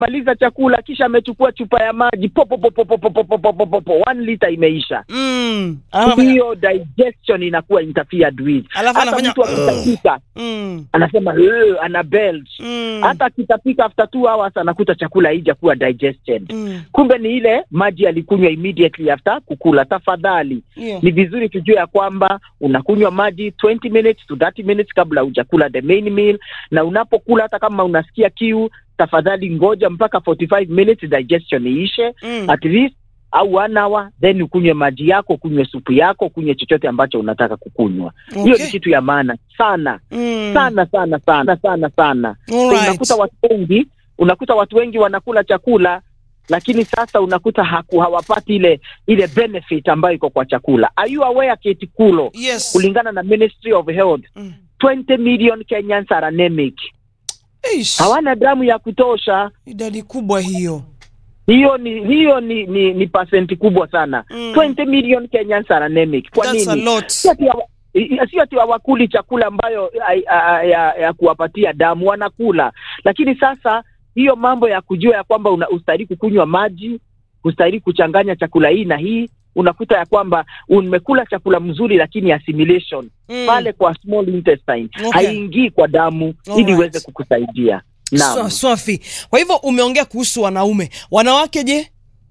maliza chakula kisha amechukua chupa ya maji popo popo popo popo popo popo one liter imeisha Mm. Alafu- hiyo digestion inakuwa interfered with Alafu hata anafanya- mtu akitapika Mm. anasema "Ugh," ana belch Mm. hata akitapika after two hours anakuta chakula haija kuwa digested Mm. kumbe ni ile maji alikunywa immediately after kukula tafadhali Yeah. ni vizuri tujue ya kwamba unakunywa maji 20 minutes to 30 minutes kabla hujakula the main meal na unapokula hata kama unasikia kiu tafadhali ngoja mpaka 45 minutes digestion iishe Mm. at least au one hour then ukunywe maji yako kunywe supu yako kunywe chochote ambacho unataka kukunywa hiyo Okay. ni kitu ya maana sana Mm. sana sana sana sana sana so Alright. unakuta watu wengi unakuta watu wengi wanakula chakula lakini sasa unakuta haku, hawapati ile ile benefit ambayo iko kwa chakula are you aware Kate Kulo Yes. kulingana na Ministry of Health Mm. 20 million Kenyans are anemic Eish. hawana damu ya kutosha Idadi kubwa hiyo. hiyo ni hiyo ni ni, ni pasenti kubwa sana Mm. 20 million Kenyans are anemic kwa That's a nini lot. Si ati hawa- i- i- sio ati hawakuli chakula ambayo ai- a- ya, ya kuwapatia damu wanakula lakini sasa hiyo mambo ya kujua ya kwamba una- ustahili kukunywa maji ustahili kuchanganya chakula hii na hii unakuta ya kwamba umekula chakula mzuri lakini assimilation Mm. pale kwa small intestine Okay. haingii kwa damu ili Alright. iweze kukusaidia naam Swa- Swafi. Kwa hivyo umeongea kuhusu wanaume. Wanawake je?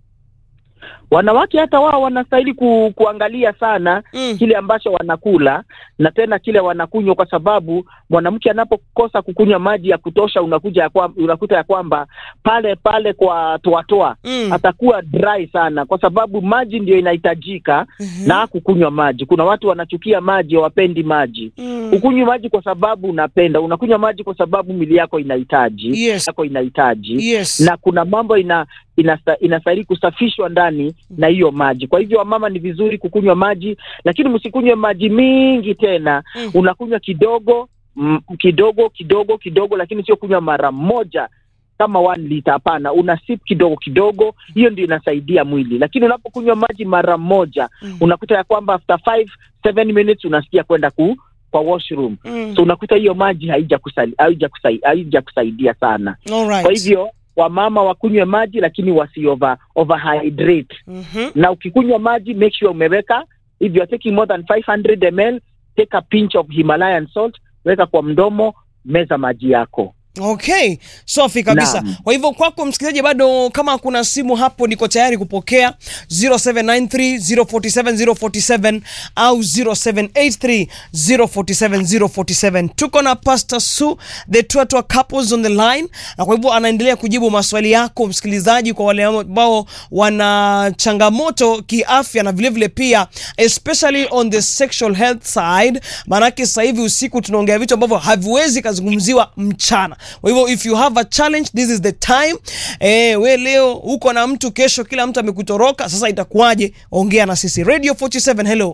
wanawake hata wao wanastahili ku, kuangalia sana Mm. kile ambacho wanakula na tena kile wanakunywa, kwa sababu mwanamke anapokosa kukunywa maji ya kutosha, unakuja ya kwa, unakuta ya kwamba pale pale kwa toatoa Mm. atakuwa dry sana, kwa sababu maji ndio inahitajika Mhm. na kukunywa maji. Kuna watu wanachukia maji, hawapendi maji. Mm. Ukunywi maji kwa sababu unapenda, unakunywa maji kwa sababu mili yako inahitaji Yes. yako inahitaji Yes. na kuna mambo ina inasta, inastahili kusafishwa ndani na hiyo maji. Kwa hivyo wamama, ni vizuri kukunywa maji, lakini msikunywe maji mingi tena. Mm. Unakunywa kidogo mm, kidogo kidogo kidogo, lakini sio kunywa mara moja kama one liter. Hapana, una sip kidogo kidogo, hiyo ndio inasaidia mwili. Lakini unapokunywa maji mara moja, Mm. unakuta ya kwamba after five seven minutes unasikia kwenda ku kwa washroom, Mm. so unakuta hiyo maji haijakusaidia haijakusaidia haijakusaidia sana. Alright. Kwa hivyo wamama wakunywe maji lakini wasi over, overhydrate. Mhm. Na ukikunywa maji make sure umeweka if you are taking more than 500 ml take a pinch of Himalayan salt, weka kwa mdomo, meza maji yako. Okay, safi kabisa. Naam. Kwa hivyo kwako msikilizaji, bado kama kuna simu hapo, niko tayari kupokea 0793047047 au 0783047047. Tuko na Pastor Su the Twatwa couples on the line, na kwa hivyo anaendelea kujibu maswali yako msikilizaji, kwa wale ambao wana changamoto kiafya na vilevile pia especially on the sexual health side, maanake sasa hivi usiku tunaongea vitu ambavyo haviwezi kazungumziwa mchana. Kwa hivyo if you have a challenge this is the time. Eh, we leo uko na mtu, kesho kila mtu amekutoroka, sasa itakuwaje? Ongea na sisi. Radio 47, hello.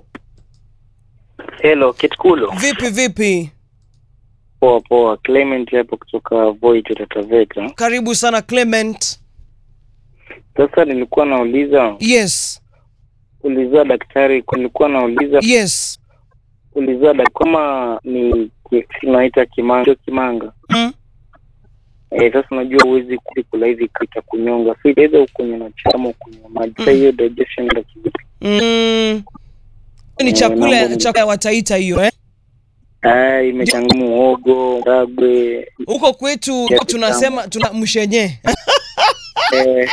Hello, Kitkulo. Vipi vipi? Poa poa, Clement hapo kutoka Voit Tataveta. Karibu sana Clement. Sasa nilikuwa nauliza Yes. ulizia daktari, nilikuwa nauliza Yes. ulizia daktari kama ni ki- tunaita kimanga, sio kimanga. Mm. Eh, sasa unajua huwezi kula hivi kita kunyonga, so either ukunywe na chama ukunywe na maji. Sasa hiyo digestion ndio kivipi? Mm. Ni Eh, chakula mambo- chakula ya wataita hiyo eh? Ah, imechanganya muogo, ragwe. Huko kwetu Yes, tunasema tuna mshenye. Eh,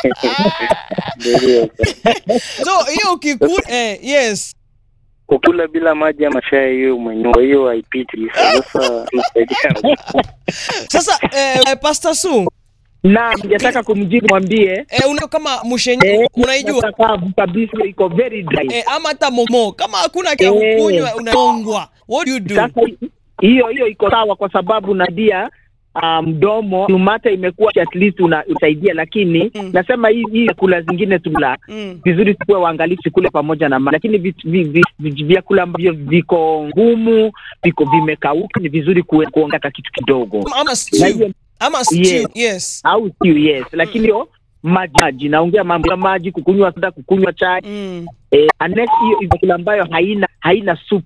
ndio hiyo sasa. So hiyo ukikula eh, yes. Kukula bila maji ama chai hiyo mwenyewe hiyo haipiti. Sasa tunasaidia. Sasa eh, Pastor Su Na ningetaka kumjibu mwambie eh, una kama mshenye eh, unaijua kavu kabisa, iko very dry. eh, ama hata momo kama hakuna kia Eh. kunywa unaongwa. What do you do? Sasa hi- hiyo hiyo iko sawa, kwa sababu nadia ah, mdomo umate imekuwa at least una- usaidia, lakini Mm. nasema hii hii chakula zingine tula Mm. vizuri tukuwe waangalifu kule pamoja na maji, lakini vit- vi- vi- vi- vyakula ambavyo viko ngumu viko vimekauka ni vizuri kuwe- kuongeza kitu kidogo Ama na stew. hiyo Ama stew. Yes. Yes. au stew, yes, lakini hiyo maji maji, naongea mambo ya maji, kukunywa soda, kukunywa chai Mm. eh, unless hiyo hiyo chakula ambayo haina haina supu